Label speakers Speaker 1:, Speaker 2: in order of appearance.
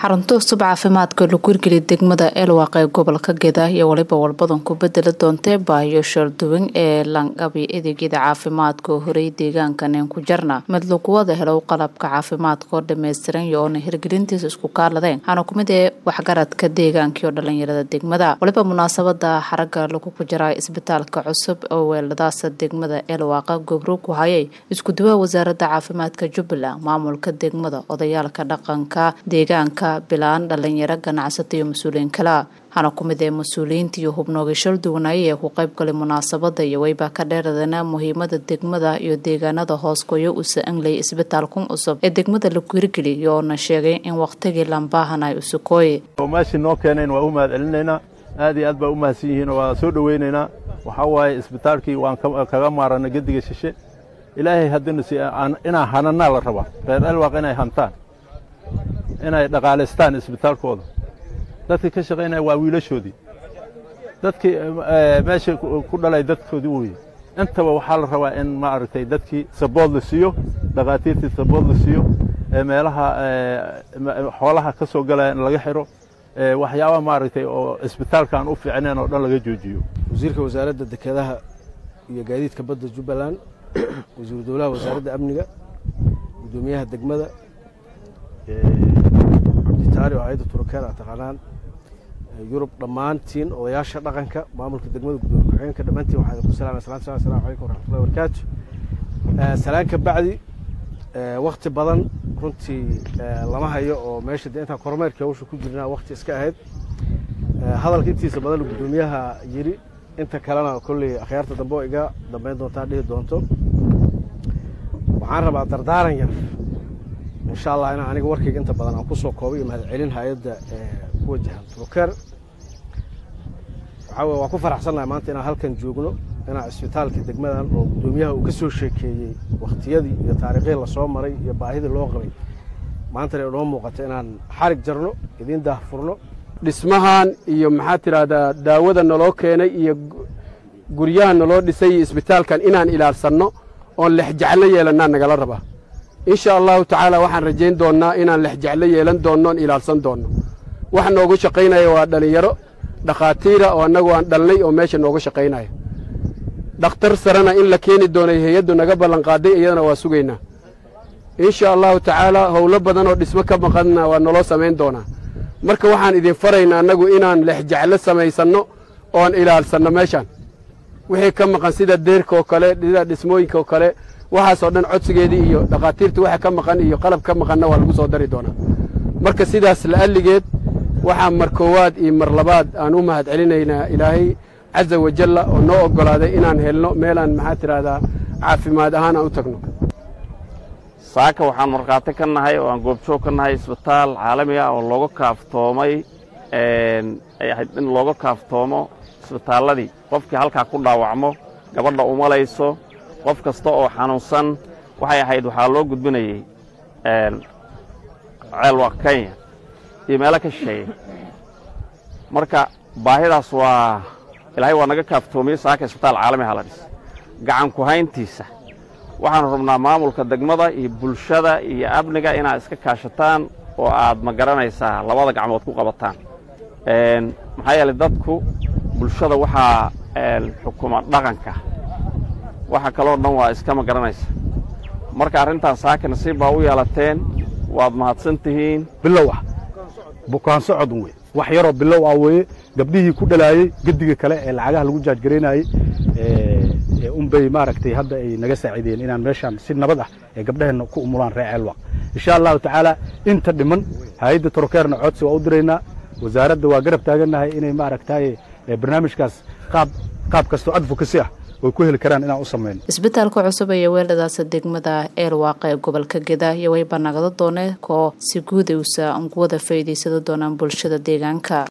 Speaker 1: xarunta cusub caafimaadka lagu hirgeliya degmada eelwaaq ee gobolka geda iyo waliba walbadan ku bedeli doontee baahiyo sharduwan ee langabi adeegyada caafimaadka oo horey deegaankaneen ku jarna mid laguwada helo qalabka caafimaadka oo dhammaystiran iyo oona hirgelintiisa isku kaaladeen waxaana kumid ee waxgaradka deegaankii oo dhalinyarada degmada waliba munaasabada xaraga lagu kujaraa isbitaalka cusub oo weeladaasa degmada eelwaaqa gobro ku hayay iskuduwaha wasaaradda caafimaadka jubbaland maamulka degmada odayaalka dhaqanka deegaanka bilaan dhalinyaro ganacsata iyo mas-uuliyiin kala waxaana ku mid ee mas-uuliyiinta iyo hubnooga shal duwanaaye ee ku qaybgalay munaasabada iyo wayba ka dheeradana muhiimada degmada iyo deegaanada hoosgoyo usa angley isbitaalkun cusub ee degmada lagu hirgeliy oona sheegay in wakhtigii lambaahanay usukooye
Speaker 2: meeshii noo keenayn waa u mahad celinaynaa aad iyo aad baa u mahadsan yihiin oo waa soo dhoweynaynaa waxaa waaye isbitaalkii waan kaga maarana gediga shishe ilaahay haddina si inaa hananaa la rabaa reer elwaaq inay hantaan inay dhaqaalaystaan isbitaalkooda dadkii ka shaqaynaya waa wiilashoodii dadkii meesha ku dhalay dadkoodii weye intaba waxaa la rabaa in maaragtay dadkii sabood la siiyo dhakhaatiirtii sabood la siiyo meelaha xoolaha ka soo galaya in laga xiro waxyaaba maaragtay oo isbitaalkaan u fiicneen oo dhan laga joojiyo
Speaker 3: wasiirka wasaaradda dekedaha iyo gaadiidka badda jubbaland wasiiru dowlaha wasaaradda amniga guddoomiyaha degmada cabditaari oo hayadda turukeer aad taqaanaan yurub dhammaantiin odayaasha dhaqanka maamulka degmada gudoomiye ku-xigeenka dhammaantiin waxaa idinku salaamay salaatu salaam assalamu calaykum waraxmatullahi wabarakaatu salaan ka bacdi wakti badan runtii lama hayo oo meesha dee intaan kormeerkii hawsha ku jirnaa wakti iska ahayd hadalka intiisa badan guddoomiyaha yiri inta kalena kolley akhyaarta dambe oo iga dambeyn doontaa dhihi doonto waxaan rabaa dardaaran yar insha allah inaan aniga warkayga inta badan aan kusoo koobay iyo mahadcelin hay-adda ku wajahan truker waxaa weye waan ku faraxsannahay maanta inaan halkan joogno inaan isbitaalka degmadan oo guddoomiyaha uu ka soo sheekeeyey wakhtiyadii iyo taariikhdii lasoo maray iyo baahidii loo qabay maantana inoo muuqato inaan xarig jarno idiin daahfurno
Speaker 4: dhismahan iyo maxaad tidhaahdaa daawada naloo keenay iyo guryaha naloo dhisay iyo isbitaalkan inaan ilaalsanno oon lexjeclo yeelannaa nagala rabaa insha allahu tacaala waxaan rajayn doonnaa inaan lexjeclo yeelan doonno oon ilaalsan doonno wax noogu shaqaynaya waa dhallinyaro dhakhaatiira oo annagu aan dhalnay oo meesha nooga shaqaynaya dhakhtar sarena in la keeni doonay hay-addu naga ballanqaaday iyadana waa sugaynaa insha allahu tacaala howlo badan oo dhismo ka maqanna waa naloo samayn doonaa marka waxaan idin faraynaa annagu inaan lexjeclo samaysanno oon ilaalsanno meeshaan wixii ka maqan sida deerka oo kale sida dhismooyinka oo kale waxaasoo dhan codsigeedii iyo dhakhaatiirta waxa ka maqan iyo qalab ka maqanna waa lagu soo dari doonaa marka sidaas la'alligeed waxaa mar koowaad iyo mar labaad aan u mahad celinaynaa ilaahay caza wajalla oo noo oggolaaday inaan helno meelaan maxaa tidhaahdaa caafimaad ahaan aan u tagno
Speaker 5: saaka waxaan markhaati ka nahay oo aan goobjoog ka nahay isbitaal caalami ah oo looga kaaftoomay ay ahayd in looga kaaftoomo isbitaalladii qofkii halkaa ku dhaawacmo gabadha umalayso qof kasta oo xanuunsan waxay ahayd waxaa loo gudbinayey ceelwaaq kenya iyo meelo ka shisheeya marka baahidaas waa ilaahay waa naga kaaftoomiyey saaka isbitaal caalami aha la dhis gacan ku hayntiisa waxaanu rabnaa maamulka degmada iyo bulshada iyo amniga inaad iska kaashataan oo aad ma garanaysaa labada gacmood ku qabataan maxaa yeelay dadku bulshada waxaa xukuma dhaqanka waxa kaloo dhan waa iska ma garanaysa marka arrintaan saaka nasiib baa u yeelateen waad mahadsan tihiin
Speaker 6: bilow ah bukaan socodun wey wax yaroo bilow ah weeye gabdhihii ku dhalaayey gediga kale ee lacagaha lagu jaajgaraynayey unbay maaragtay hadda ay naga saaciideen inaan meeshaan si nabad ah ee gabdhaheenna ku umulaan ree ceelwaq insha allahu tacaala inta dhiman hay-adda torokeerna codsi waa u diraynaa wasaaradda waa garab taagannahay inay maaragtay barnaamijkaas qaab qaab kastoo advocacy ah way ku heli karaan inaan u samayno
Speaker 1: isbitaalka cusub iyo weeladaasa degmada eelwaaqa ee gobolka geda iyo wayba nagada doone koo si guud ay usa ugu wada faa'iidaysada doonaan bulshada deegaanka